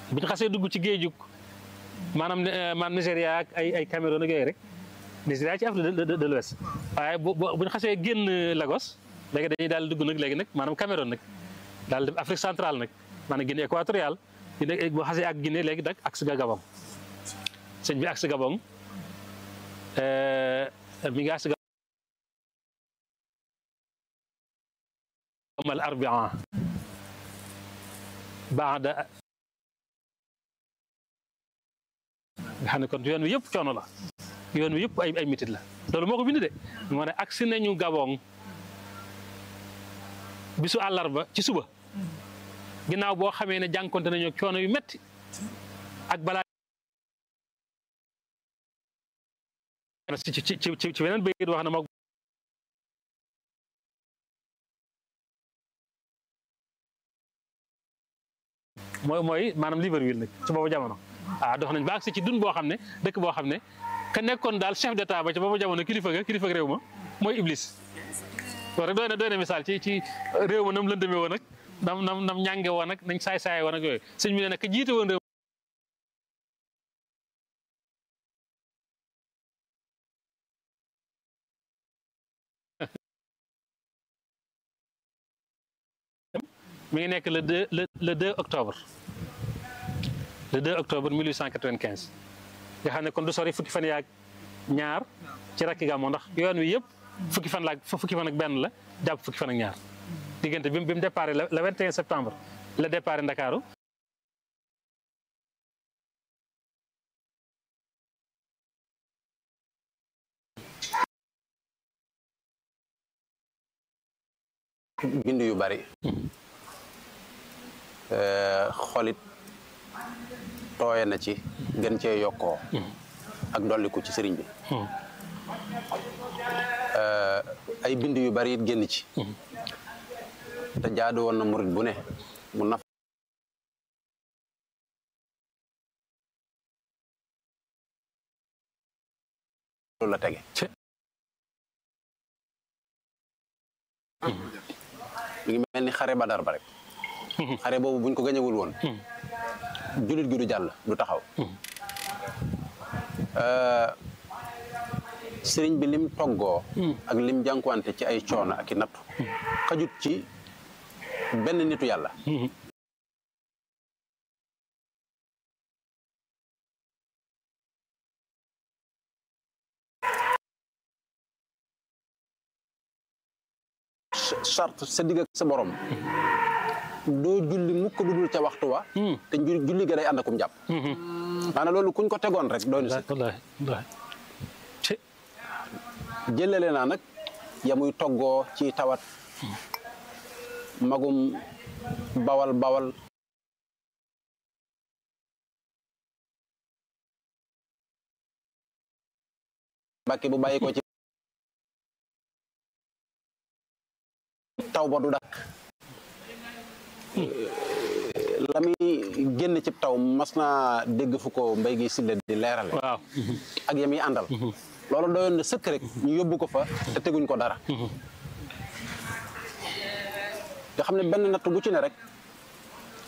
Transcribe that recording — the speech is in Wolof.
bu ñu xasee dugg ci géejug maanaam maanaam Nigéria ak ay ay Cameroun ak yooyu rek Nigéria ci Afrique de de l'Ouest waaye bu bu ñu xasee génn Lagos léegi dañuy daal dugg nag léegi nag maanaam Cameroun nag daal dem Afrique centrale nag maanaam Guinée équatoriale Guinée bu xasee ak Guinée léegi nag ak ga Gabon sëñ bi ak si Gabon mi ngi ak si Gabon al arbia baada nga xam ne kon yoon wi yëpp coono la yoon wi yëpp ay ay mitit la loolu moo ko bind de moo ne agsi nañu Gabon bisu àllarba ci suba ginnaaw boo xamee ne jànkonte nañu coono yu metti ak balaa ci ci ci ci beneen bayit wax na moo mooy mooy maanaam Libreville nag ci boobu jamono ah dox nañ ba agsi ci dun boo xam ne dëkk boo xam ne ka nekkoon daal chef d'état ba ci boobu jamono kilifa ga kilifa réew ma mooy Iblis loolu rek doy na doy na misaal ci ci réew ma nam lëndëmee woon nag nam nam nam ñànge woon nag nañ saay saay woon ak yooyu sëñ bi ne nag ka jiite woon réew mi ngi nekk le 2 le le 2 octobre le 2 octobre 1895 nga xam ne kon du sori fukki fan yaag ñaar ci rakki gàmmu ndax yoon wi yëpp fukki fan laag fukki fan ak benn la jàpp fukki fan ak ñaar diggante bi bi mu départ le 21 septembre la départ Ndakaaru bind yu bari xolit tooye na ci gën cee yokkoo ak dolliku ci sëriñ bi ay bind yu bari it génn ci te jaadu woon na murit bu ne mu naf la tege mi ngi mel ni xare badar ba rek xare boobu buñ ko gañewul woon jullit gi du jàll du taxaw sëriñ bi lim toggoo ak lim jànkuwante ci ay coono ak i nattu xajut ci benn nitu yàlla charte sa digg ak sa borom doo julli mukk du dul ca waxtu wa te julli ga day ànd akum jàpp maanaam loolu kuñ ko tegoon rek doy na si jëlale naa nag ya muy toggoo ci tawat magum bawal bawal mbàkke bu bàyyi ko ci taw ba du dakk la muy génn ci taw mas naa dégg fu ko mbay gi silla di leerale waaw ak yam yi àndal loolu doyoon na sëkk rek ñu yóbbu ko fa te teguñ ko dara nga xam ne benn natt bu ci ne rek